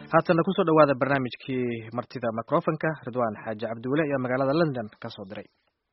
haatanna kusoo dhowaada barnaamijkii martida microfonka ridwaan xaaji cabdiwele iyo magaalada london ka soo diray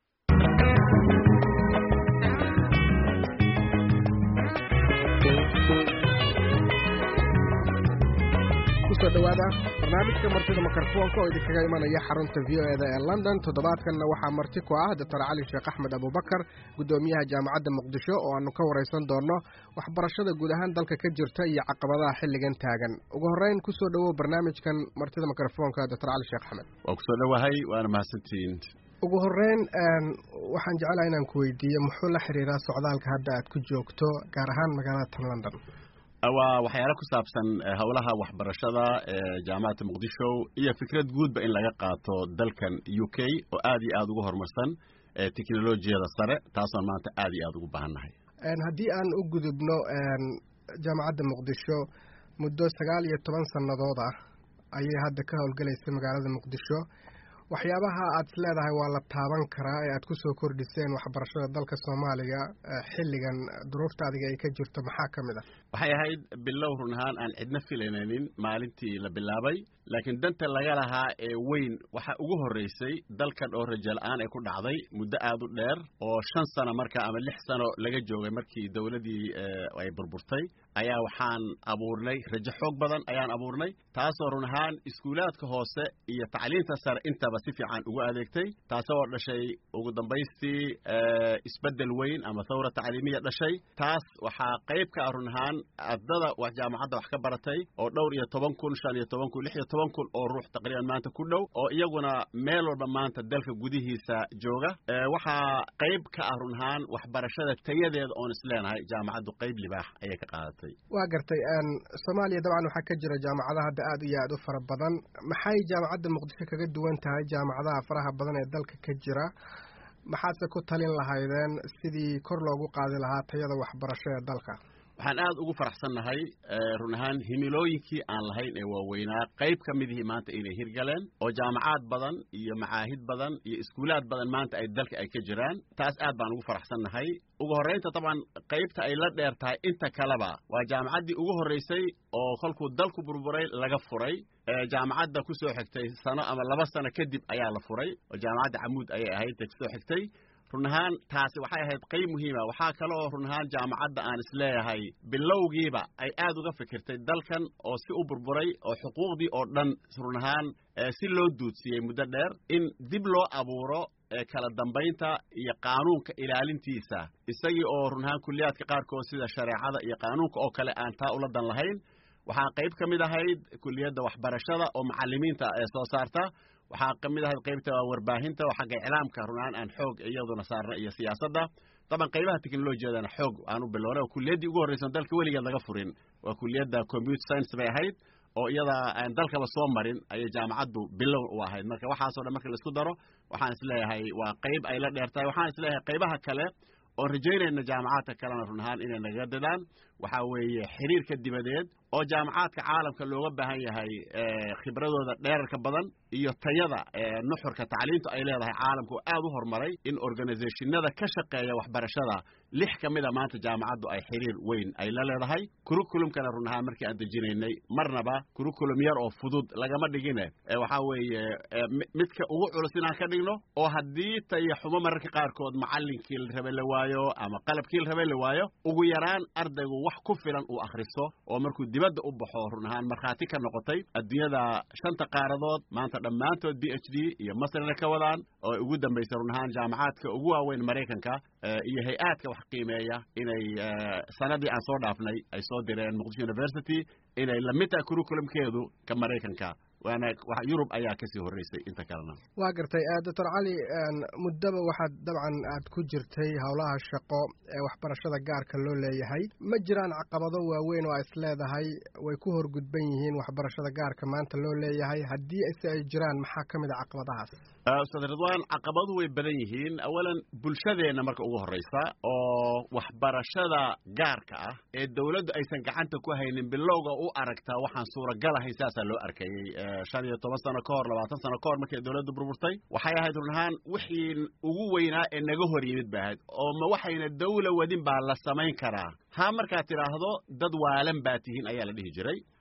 kusoo dhowaada barnaamijka martida mikrofoonka oo idinkaga imanaya xarunta v o eda ee london toddobaadkanna waxaa marti ku ah doctor cali sheekh axmed abubakar guddoomiyaha jaamacadda muqdisho oo aanu ka waraysan doonno waxbarashada guud ahaan dalka ka jirta iyo caqabadaha xilligan taagan ugu horreyn kusoo dhowow barnaamijkan martida mikrofoonka doctor cali sheekh axmed waa kusoo dhowahay waana mahadsantihiin ugu horreyn waxaan jeclaha inaan ku weydiiyo muxuu la xiriiraa socdaalka hadda aad ku joogto gaar ahaan magaalada tan london waa waxyaalo ku saabsan howlaha waxbarashada ee jaamacadda muqdisho iyo fikrad guudba in laga qaato dalkan u k oo aad iyo aada ugu horumarsan teknolojiyada sare taasoon maanta aad iyo aada ugu baahannahay haddii aan u gudubno jaamacadda muqdisho muddo sagaal iyo toban sannadood ah ayay hadda ka howlgelaysay magaalada muqdisho waxyaabaha aad is leedahay waa la taaban karaa ee aad ku soo kordhiseen waxbarashada dalka soomaaliya xilligan duruufta adiga ay ka jirto maxaa ka mid ah waxay ahayd bilow run ahaan aan cidna filanaynin maalintii la bilaabay laakiin danta laga lahaa ee weyn waxaa ugu horraysay dalkan oo rajaal-aan ay ku dhacday muddo aad u dheer oo shan sano marka ama lix sano laga joogay markii dowladdii ay burburtay ayaa waxaan abuurnay rajo xoog badan ayaan abuurnay taasoo run ahaan iskuulaadka hoose iyo tacliinta sare intaba si fiican ugu adeegtay taasoo dhashay ugu dambaystii isbeddel weyn ama thawra tacliimiya dhashay taas waxaa qayb ka ah run ahaan ardada jaamacadda wax ka baratay oo dhowr iyo toban kun shan iyo toban kun lix iyo toban kun oo ruux taqriiban maanta ku dhow oo iyaguna meel walba maanta dalka gudihiisa jooga waxaa qayb ka ah run ahaan waxbarashada tayadeeda oon is leenahay jaamacaddu qayb libaax ayay ka qaadatay waa gartay soomaaliya dabcan waxaa ka jira jaamacadaha hadda aad iyo aad u fara badan maxay jaamacadda muqdisho kaga duwan tahay jaamacadaha faraha badan ee dalka ka jira maxaadse ku talin lahaydeen sidii kor loogu qaadi lahaa tayada waxbarasho ee dalka waxaan aad ugu faraxsannahay run ahaan himilooyinkii aan lahayn ee waaweynaa qayb ka midihii maanta inay hirgaleen oo jaamacaad badan iyo macaahid badan iyo iskuulaad badan maanta ay dalka ay ka jiraan taas aad baan ugu faraxsannahay ugu horraynta dabcan qaybta ay la dheer tahay inta kaleba waa jaamacaddii ugu horraysay oo kolkuu dalku burburay laga furay jaamacadda ku soo xigtay sano ama laba sano kadib ayaa la furay oo jaamacadda camuud ayay ahayd ta kusoo xigtay run ahaan taasi waxay ahayd qayb muhiima waxaa kale oo run ahaan jaamacadda aan isleeyahay bilowgiiba ay aad uga fikirtay dalkan oo si u burburay oo xuquuqdii oo dhan run ahaan si loo duudsiyey muddo dheer in dib loo abuuro kala dambaynta iyo qaanuunka ilaalintiisa isagii oo run ahaan kulliyaadka qaarkood sida shareecada iyo qaanuunka oo kale aan taa ula dan lahayn waxaa qayb ka mid ahayd kuliyadda waxbarashada oo macallimiinta ee soo saarta waxaa ka mid ahayd qaybta warbaahinta oo xagga iclaamka runaan aan xoog iyaduna saarna iyo siyaasadda daban qaybaha teknolojiyadana xoog aan u bilownay oo kuliyaddii ugu horraysan dalka weligeed laga furin waa kuliyadda computer science bay ahayd oo iyada aan dalkaba soo marin ayay jaamacaddu bilow u ahayd marka waxaasoo dhan marka laisku daro waxaan isleeyahay waa qayb ay la dheer tahay waxaan isleeyahay qaybaha kale oon rajaynayna jaamacaadka kalena run ahaan inay naga dadaan waxaa weeye xiriirka dibadeed oo jaamacaadka caalamka looga baahan yahay khibradooda dheerarka badan iyo tayada nuxurka tacliintu ay leedahay caalamka oo aad u horumaray in organizationada ka shaqeeya waxbarashada lix ka mida maanta jaamacaddu ay xiriir weyn ay la leedahay kurukulumkana run ahaan markii aan dejinaynay marnaba kurukulum yar oo fudud lagama dhigine waxaa weeye midka ugu culus inaan ka dhigno oo haddii taya xumo mararka qaarkood macallinkii la rabe la waayo ama qalabkii la rabe la waayo ugu yaraan ardaygu wax ku filan uu akhristo oo markuu dibadda u baxo run ahaan markhaati ka noqotay adduunyada shanta qaaradood maanta dhammaantood b h d iyo masrina ka wadaan oo ay ugu dambaysay run ahaan jaamacaadka ugu waaweyn maraykanka iyo hay-aadka wax qiimeeya inay sanadii aan soo dhaafnay ay soo direen muqdisho university inay lamid tahay kurukulumkeedu ka maraykanka waana yurub ayaa kasii horreysay inta kalena waa gartay doctor cali muddaba waxaad dabcan aad ku jirtay howlaha shaqo ee waxbarashada gaarka loo leeyahay ma jiraan caqabado waaweyn oo a is leedahay way ku horgudban yihiin waxbarashada gaarka maanta loo leeyahay haddii se ay jiraan maxaa ka mid a caqabadahaas ustaad ridwaan caqabaduhu way badan yihiin awalan bulshadeenna marka ugu horreysa oo waxbarashada gaarka ah ee dowladdu aysan gacanta ku haynin bilowga u aragtaa waxaan suuragal ahayn saasaa loo arkayey shan iyo toban sano ka hor labaatan sano ka hor markay dowladdu burburtay waxay ahayd run ahaan wixii ugu weynaa ee naga hor yimid ba ahayd oo ma waxayna dawla wadin baa la samayn karaa ha markaad tidhaahdo dad waalan baa tihiin ayaa la dhihi jiray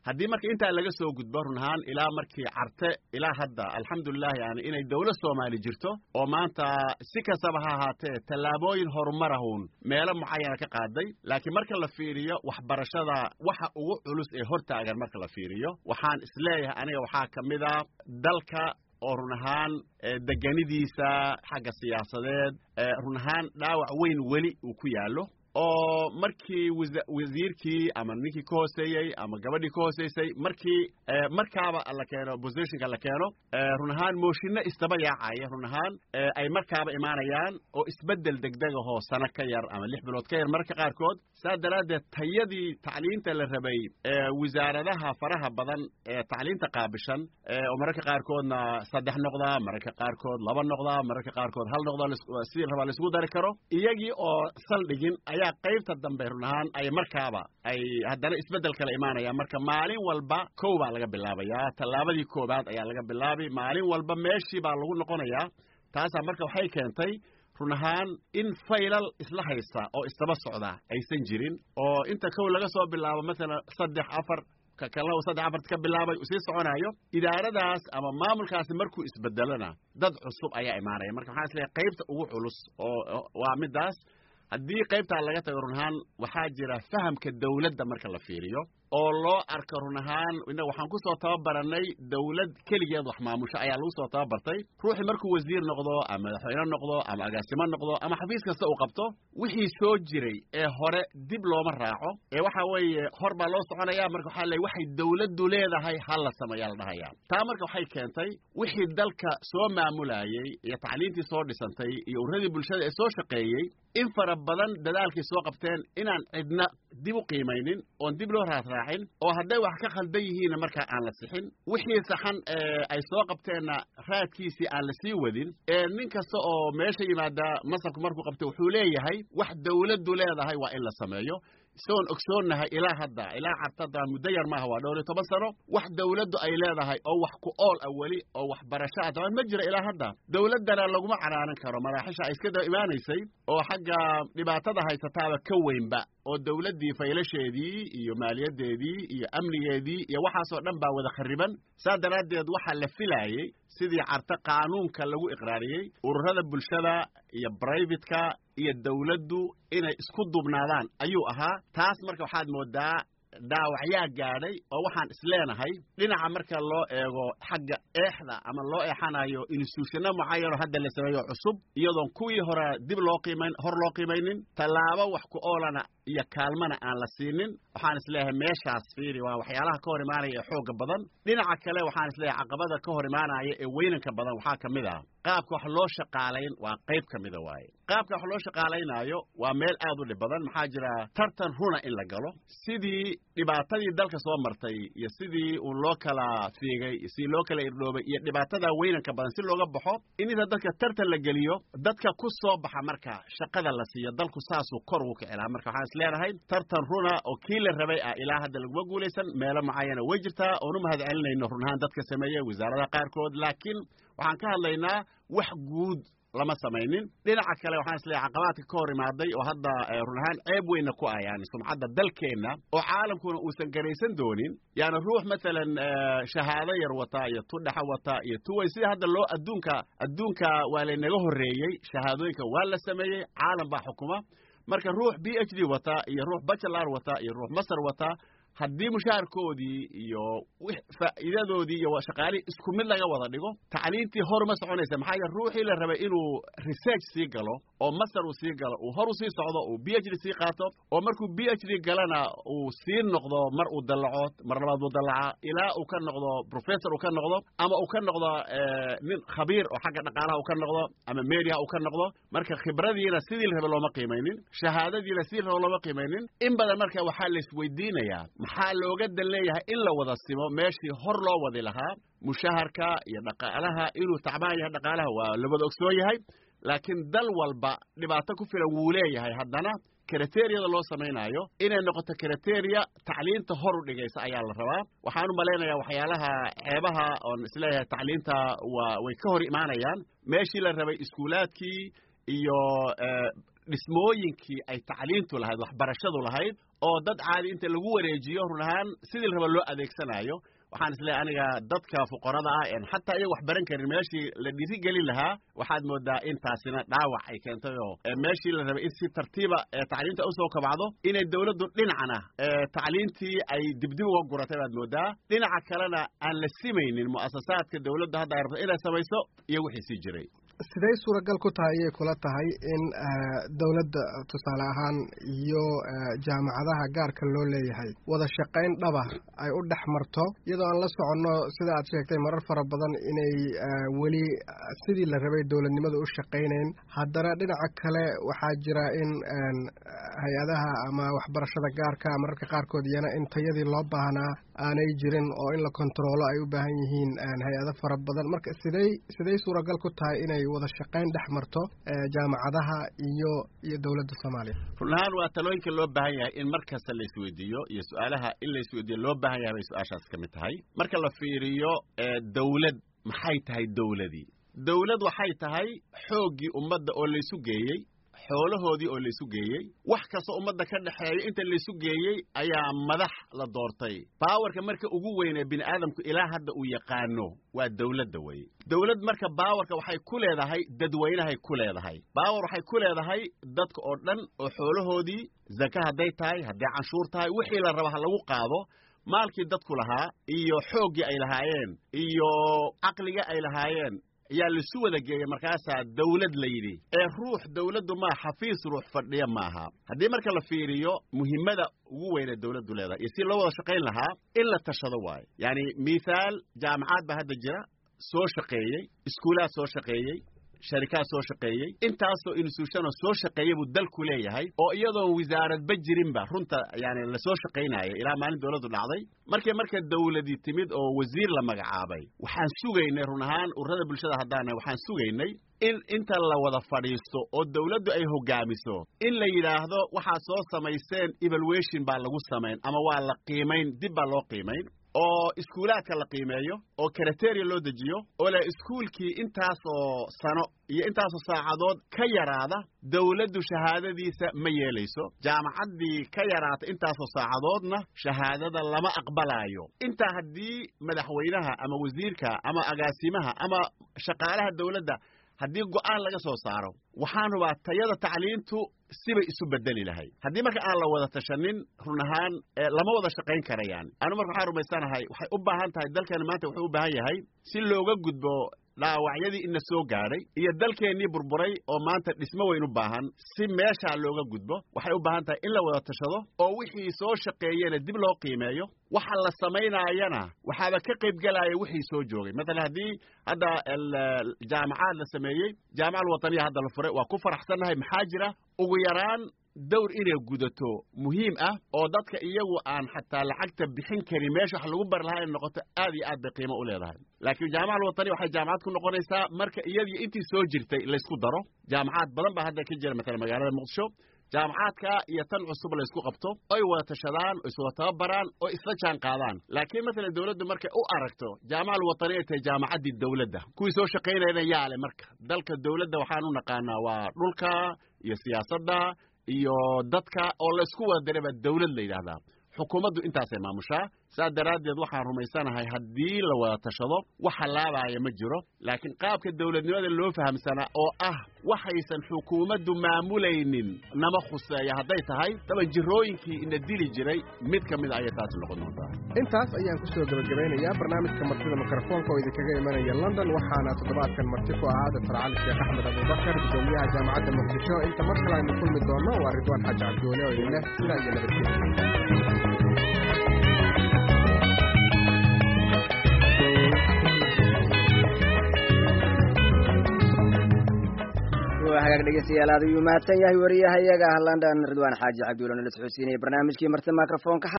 haddii marka intaa laga soo gudbo run ahaan ilaa markii carte ilaa hadda alxamdulilah yani inay dowlad soomaali jirto oo maanta si kastaba ha ahaatee tallaabooyin horumarahun meelo mucayana ka qaaday laakiin marka la fiiriyo waxbarashada waxa ugu culus ee hortaagan marka la fiiriyo waxaan isleeyahay aniga waxaa ka mid a dalka oo run ahaan deganidiisa xagga siyaasadeed run ahaan dhaawac weyn weli uu ku yaallo oo markii wasiirkii ama ninkii ka hooseeyey ama gabadhii ka hooseysay markii markaaba la keeno positionka la keeno run ahaan mooshinno istaba yaacaya run ahaan ay markaaba imaanayaan oo isbeddel degdegahoo sano ka yar ama lix bilood ka yar mararka qaarkood saas daraaddeed tayadii tacliinta la rabay wasaaradaha faraha badan ee tacliinta qaabishan oo mararka qaarkoodna saddex noqdaa mararka qaarkood laba noqdaa mararka qaarkood hal noqdaa sidii rabaa laisku dari karo iyagii oo saldhigin ayaa qaybta dambe run ahaan ay markaaba ay haddana isbeddel kala imaanayaan marka maalin walba kow baa laga bilaabayaa tallaabadii koowaad ayaa laga bilaabay maalin walba meeshii baa lagu noqonayaa taasaa marka waxay keentay run ahaan in faylal isla haysta oo isdaba socda aysan jirin oo inta kow laga soo bilaabo maalan saddex afar ka kalena uu saddex afart ka bilaabay uu sii soconayo idaaradaas ama maamulkaasi markuu isbedelona dad cusub ayaa imaanaya marka waxaan isleeyahay qaybta ugu culus oo waa middaas haddii qaybtaa laga tago run ahaan waxaa jira fahamka dawladda marka la fiiriyo oo loo arko run ahaan innaga waxaan ku soo tababaranay dawlad keligeed wax maamusho ayaa lagu soo tababartay ruuxii markuu wasiir noqdo ama madaxweyne noqdo ama agaasimo noqdo ama xafiis kasta uu qabto wixii soo jiray ee hore dib looma raaco ee waxa weeye hor baa loo soconaya marka waxaa leey waxay dawladdu leedahay ha la sameeyaa la dhahayaa taa marka waxay keentay wixii dalka soo maamulayey iyo tacliintii soo dhisantay iyo uradii bulshada ee soo shaqeeyey in fara badan dadaalkay soo qabteen inaan cidna dib u qiimaynin oon dib loo raasraacin oo hadday wax ka khaldan yihiinna markaa aan la sixin wixii saxan ay soo qabteenna raadkiisii aan la sii wadin ee nin kasta oo meesha yimaada masabka markuu qabto wuxuu leeyahay wax dawladdu leedahay waa in la sameeyo isagoon ogsoonnahay ilaa hadda ilaa cartada muddo yar maaha waa dhowr iyo toban sano wax dawladdu ay leedahay oo wax ku ool ah weli oo waxbarasho ah dabaan ma jira ilaa hadda dawladdana laguma canaanan karo maraaxisha ay iska daba imaanaysay oo xagga dhibaatada haysataaba ka weynba oo dawladdii faylasheedii iyo maaliyaddeedii iyo amnigeedii iyo waxaasoo dhan baa wada khariban saa daraaddeed waxaa la filaayey sidii carta qaanuunka lagu iqraariyey ururada bulshada iyo brivatka iyo dawladdu inay isku dubnaadaan ayuu ahaa taas marka waxaad moodaa dhaawacyaa gaadhay oo waxaan isleenahay dhinaca marka loo eego xagga eexda ama loo eexanayo instituushano mucayanoo hadda la sameeyo cusub iyadoon kuwii hore dib loo qiimayn hor loo qiimaynin tallaabo wax ku oolana iyo kaalmana aan la siinin waxaan isleeyahay meeshaas fiiri waa waxyaalaha ka hor imaanaya ee xooga badan dhinaca kale waxaan isleeyahay caqabada ka hor imaanaya ee weynanka badan waxaa ka mid ah qaabka wax loo shaqaalayn waa qayb ka mida waaye qaabka wax loo shaqaalaynaayo waa meel aad u dhib badan maxaa jira tartan runa in la galo sidii dhibaatadii dalka soo martay iyo sidii uu loo kala fiigay iyo sidii loo kala irdhoobay iyo dhibaatada weynanka badan si looga baxo in inta dadka tartan la geliyo dadka ku soo baxa marka shaqada la siiyo dalku saasuu kor ugu kicilaa marka waxaan isleenahay tartan runa oo kii la rabay ah ilaa hadda laguma guulaysan meelo mucayana way jirtaa oonu mahad celinayno run ahaan dadka sameeyey wasaaradaha qaarkood laakiin waxaan ka hadlaynaa wax guud lama samaynin dhinaca kale waxaan isleeyahay caqabaadka ka hor imaaday oo hadda run ahaan ceeb weynna ku ah yani sumcadda dalkeenna oo caalamkuna uusan garaysan doonin yani ruux masalan shahaado yar wata iyo tu dhexa wata iyo tuway sida hadda loo adduunka adduunka waa laynaga horreeyey shahaadooyinka waa la sameeyey caalam baa xukuma marka ruux b h d wata iyo ruux bachelar wata iyo ruux masar wata haddii mushaharkoodii iyo faa'iidadoodii iyo shaqaalihii isku mid laga wada dhigo tacliintii hor ma soconaysa maxaa yeele ruuxii la rabay inuu research sii galo oo master uu sii galo uu hor u sii socdo uu b h d sii qaato oo markuu b h d galana uu sii noqdo mar uu dallaco mar labaad uu dallaca ilaa uu ka noqdo professor uu ka noqdo ama uu ka noqdo nin khabiir oo xagga dhaqaalaha uu ka noqdo ama media uu ka noqdo marka khibradiina sidii la rabay looma qiimaynin shahaadadiina sidii la rabay looma qiimaynin in badan marka waxaa la isweydiinayaa maxaa looga dan leeyahay in la wada simo meeshii hor loo wadi lahaa mushaharka iyo dhaqaalaha inuu tacbaan yahay dhaqaalaha waa la wada ogsoon yahay laakiin dal walba dhibaato ku filan wuu leeyahay haddana kriteriyada loo samaynaayo inay noqoto kriteria tacliinta hor u dhigaysa ayaa la rabaa waxaan u malaynayaa waxyaalaha ceebaha oon isleeyahay tacliinta waa way ka hor imaanayaan meeshii la rabay iskuulaadkii iyo dhismooyinkii ay tacliintu lahayd waxbarashadu lahayd oo dad caadi inta lagu wareejiyo run ahaan sidii la raba loo adeegsanayo waxaan isleeyahay aniga dadka fuqarada ah en xataa iyaga wax baran karin meeshii la dhiirigelin lahaa waxaad moodaa in taasina dhaawac ay keentay oo meeshii la rabay in si tartiiba tacliinta usoo kabacdo inay dawladdu dhinacana tacliintii ay dibdib uga guratay baad moodaa dhinaca kalena aan la simaynin mu'asasaadka dawladdu hadda ay rabto inay samayso iyo wixii sii jiray siday suuragal ku tahay ayay kula tahay in dowladda tusaale ahaan iyo jaamacadaha gaarka loo leeyahay wada shaqayn dhaba ay u dhex marto iyadoo aan la soconno sida aad sheegtay marar fara badan inay weli sidii la rabay dowladnimada u shaqaynayn haddana dhinaca kale waxaa jira in hay-adaha ama waxbarashada gaarka mararka qaarkood iyana in tayadii loo baahnaa aanay jirin oo in la kontaroolo ay u baahan yihiin hay-ado fara badan marka siday siday suuragal ku tahay inay wada shaqayn dhex marto jaamacadaha iyo iyo dowladda soomaaliya run ahaan waa talooyinka loo baahan yahay in mar kasta la isweydiiyo iyo su-aalaha in la isweydiiyo loo baahan yahay bay su-aashaas ka mid tahay marka la fiiriyo dawlad maxay tahay dawladii dawlad waxay tahay xooggii ummadda oo laysu geeyey xoolahoodii oo laysu geeyey wax kastoo ummadda ka dhexeeya inta laysu geeyey ayaa madax la doortay baawarka marka ugu weynee bini aadamku ilaa hadda uu yaqaano waa dawladda weye dawlad marka baawarka waxay ku leedahay dadweynahay ku leedahay baawar waxay ku leedahay dadka oo dhan oo xoolahoodii zaka hadday tahay hadday canshuur tahay wixii la raba ha lagu qaado maalkii dadku lahaa iyo xooggii ay lahaayeen iyo caqliga ay lahaayeen ayaa laisu wada geeyey markaasaa dawlad la yidhi ee ruux dawladdu maa xafiis ruux fadhiya maaha haddii marka la fiiriyo muhimmada ugu weynee dawladdu leedahay iyo si loo wada shaqayn lahaa in la tashado waayo yacani mithaal jaamacaad baa hadda jira soo shaqeeyey iskuulaad soo shaqeeyey sharikaad soo shaqeeyey intaasoo institutionoo soo shaqeeyey buu dalku leeyahay oo iyadoon wasaaradba jirinba runta yani lasoo shaqaynaayo ilaa maalin dawladdu dhacday markay marka dawladii timid oo wasiir la magacaabay waxaan sugaynay run ahaan ururada bulshada haddaana waxaan sugaynay in inta la wada fadhiisto oo dawladdu ay hoggaamiso in la yidhaahdo waxaad soo samayseen evaluation baa lagu samayn ama waa la qiimayn dib baa loo qiimayn oo iskuulaadka la qiimeeyo oo kriteria loo dejiyo oo le iskuulkii intaasoo sano iyo intaasoo saacadood ka yaraada dawladdu shahaadadiisa ma yeelayso jaamacaddii ka yaraata intaasoo saacadoodna shahaadada lama aqbalaayo intaa haddii madaxweynaha ama wasiirka ama agaasimaha ama shaqaalaha dawladda haddii go'aan laga soo saaro waxaan rubaa tayada tacliintu sibay isu bedeli lahay haddii marka aan la wada tashanin run ahaan lama wada shaqayn karayaan anu marka waxaan rumaysanahay waxay u baahan tahay dalkani maanta wuxuu u baahan yahay si looga gudbo dhaawacyadii ina soo gaadhay iyo dalkeennii burburay oo maanta dhismo weyn u baahan si meeshaa looga gudbo waxay u baahan tahay in la wada tashado oo wixii soo shaqeeyena dib loo qiimeeyo waxa la samaynaayana waxaaba ka qayb gelaya wixii soo joogay mathalan haddii hadda jaamacaad la sameeyey jaamaca alwataniya hadda la furay waa ku faraxsannahay maxaa jira ugu yaraan dawr inay gudato muhiim ah oo dadka iyagu aan xataa lacagta bixin karin meesha wax lagu bari lahaa inay noqoto aad iyo aad bay qiimo u leedahay laakiin jaamaca alwatani waxay jaamacad ku noqonaysaa marka iyadii intii soo jirtay laysku daro jaamacaad badan baa hadda ka jira mathalan magaalada muqdisho jaamacaadka iyo tan cusub laysku qabto oy wada tashadaan oo iswada tababaraan oo isla jaan qaadaan laakiin mathalan dawladdu markay u aragto jaamaca alwatani ay tahay jaamacaddii dawladda kuwii soo shaqaynayna yaale marka dalka dawladda waxaan u naqaanaa waa dhulka iyo siyaasadda iyo dadka oo laysku wada daray baa dawlad la yidhaahdaa xukuumaddu intaasay maamushaa saas daraaddeed waxaan rumaysanahay haddii la wada tashado wax hallaabaaya ma jiro laakiin qaabka dawladnimada loo fahamsanaa oo ah waxaysan xukuumaddu maamulaynin nama khuseeya hadday tahay daban jirooyinkii ina dili jiray mid ka mida ayay taasi noqon doontaa intaas ayaan ku soo gebagabeynayaa barnaamijka martida mikrofoonka oo idinkaga imanaya london waxaana toddobaadkan marti ku ahaa doctor cali sheekh axmed abubakar gudoomiyaha jaamacadda muqdisho inta mar kale aynu kulmi doonno waa ridwaan xaaji cabdiweli oo idin leh sidaa iyo nabadgelya hagaag dhegeystayaal aad ayuu mahadsan yahay wariyahayaga london ridwaan xaaji cabdiweli nala socodsiinaya barnaamijkii marti microfonka